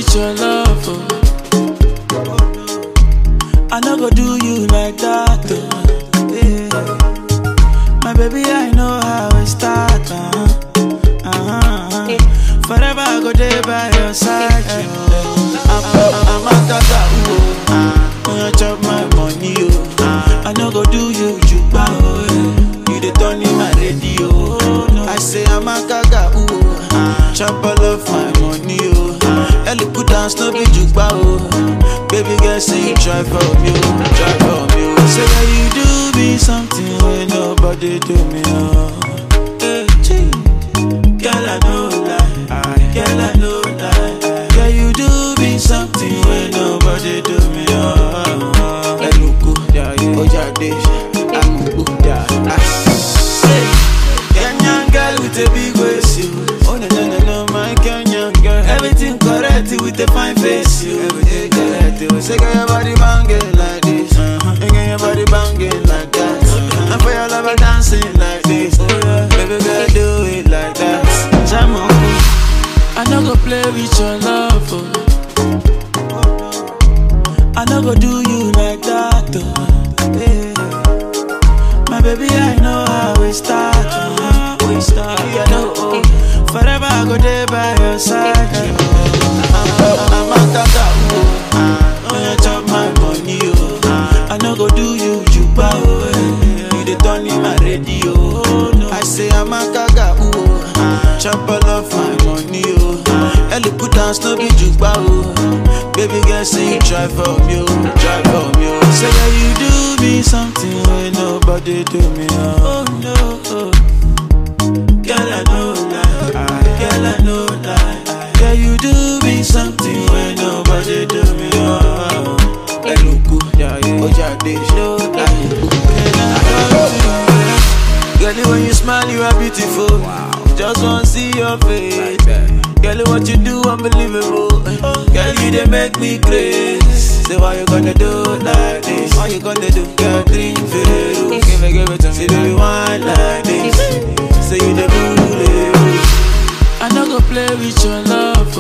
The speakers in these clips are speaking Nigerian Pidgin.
with your love. Oh. I no go do you like that. Oh. Yeah. My baby, I know how it start. Uh-huh. Uh-huh. Forever I go there by your side. Oh. I'm, I'm, I'm a tata, oh. When you chop my money, oh. I no go do you juba, oh. yeah. You the turn in my radio. Oh. I say I'm a gaga, ooh. Chop all of my money, oh. Ellie put down no be juba, oh. Baby girl, say you try for me, oh. Try for me, oh. Say that you do me something when nobody do me, oh. Hey, gee. Girl, I know lie. Girl, I know lie. Girl, you do me something when nobody do me, oh. Eluku, Ojade, Amuku, Say, Kenyan girl with a big waist, you. Oh no no no no, my Kenyan girl. Everything correct with a fine face, you. Everything correct. You say, girl, your body banging like this. Uh-huh. And girl, your body banging like that. Uh-huh. And for your lover dancing like this. Oh, yeah. Baby girl, do it like that. Jam on. I no go play with your love. Oh. I no go do you like that. Oh. Yeah. My baby, I know how we start. Oh. We start. Yeah, no, oh. Forever I go there by your side. Oh. I'm, I'm a tata, oh. When you chop my money, oh. I no go do you juba, oh. eh. You the turn in my radio. Oh, no. I say I'm a gaga, oh. Chop all of my money, oh. Ellie put down no be juba, oh. Baby girl, say you try for me, oh. Try for me, oh. Say that you do me something when nobody do me, oh. Oh, no, oh. Girl, I know lie. Girl, I know lie. Girl, you do me something when nobody do me, oh. Eluku, Ojade, no lie. Girl, when you smile, you are beautiful. Just wanna see your face. Girl, what you do, unbelievable. Girl, you they make me crazy. Say, why you gonna do like this? Why you gonna do? Girl, drink Veru. Give it, give it to me. Say, do you want like this? Say, you the bully. I no go play with your love.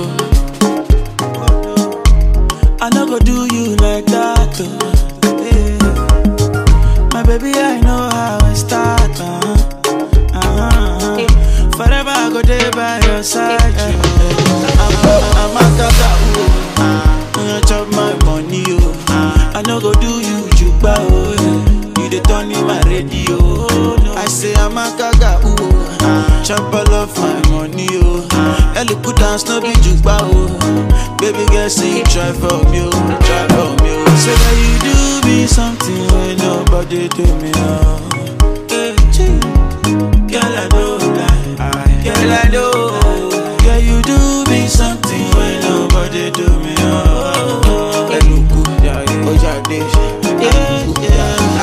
Oh. I no go do you like that. Oh. Yeah. My baby, I know how it start. Uh-huh. Uh-huh. Forever I go there by your side. I'm, I'm a tata, oh. When you chop my money, oh. I no go do you juba, oh. yeah. You the turn in my radio. Oh. I say I'm a gaga, oh. Chop all of my money, oh. Ellie put down no be juba, oh. Baby girl, say you try for me, oh. Try for me, oh. Say that you do me something when nobody do me, oh. Hey, gee. Girl, I know lie. Girl, I know. Girl, you do me something when nobody do me. Oh, Eluku, Ojade, yeah, yeah.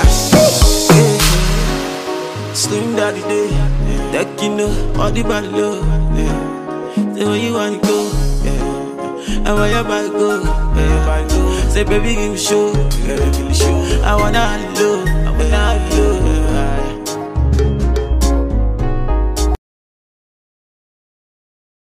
Slim daddy day, that you know, all the body low. Yeah. Say where you wanna go, yeah. And where your body go, yeah. Say baby give me show, yeah. I wanna love, I wanna love.